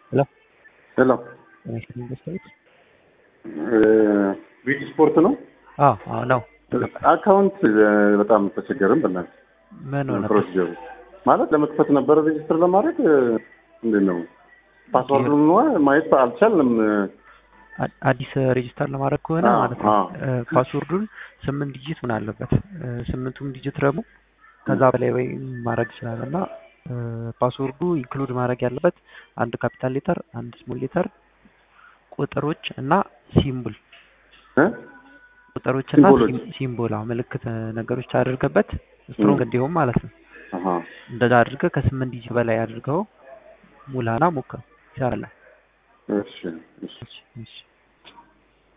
ሄሎ ሄሎ ጤና ኢንቨስትመንት ቢት ስፖርት ነው። አዎ አዎ ነው። አካውንት በጣም ተቸገርን። በእናትህ ምን ሆነ? ፕሮሲጀሩ ማለት ለመክፈት ነበረ ሬጅስትር ለማድረግ እንዴት ነው ፓስዋርዱን ማየት አልቻልንም። አ- አዲስ ሬጅስተር ለማድረግ ከሆነ አዎ፣ ማለት ነው አዎ። እ፣ ፓስወርዱን ስምንት ዲጂት ምን አለበት እ፣ ስምንቱም ዲጂት ደግሞ ከዛ በላይ ወይ ማድረግ ይችላል እና እ፣ ፓስወርዱ ኢንክሉድ ማድረግ ያለበት አንድ ካፒታል ሌተር፣ አንድ ስሞል ሌተር፣ ቁጥሮች እና ሲምቦል እ? ቁጥሮች እና ሲምቦሎች። ሲም- ሲምቦል አዎ፣ ምልክት እ፣ ነገሮች አድርገበት ስትሮንግ ም። እንዲሆን ማለት ነው። አሃ። እንደዛ አድርገህ ከስምንት ዲጂት በላይ አድርገው ሙላና ሞክረው ይሰራል። እሺ እሺ እሺ እሺ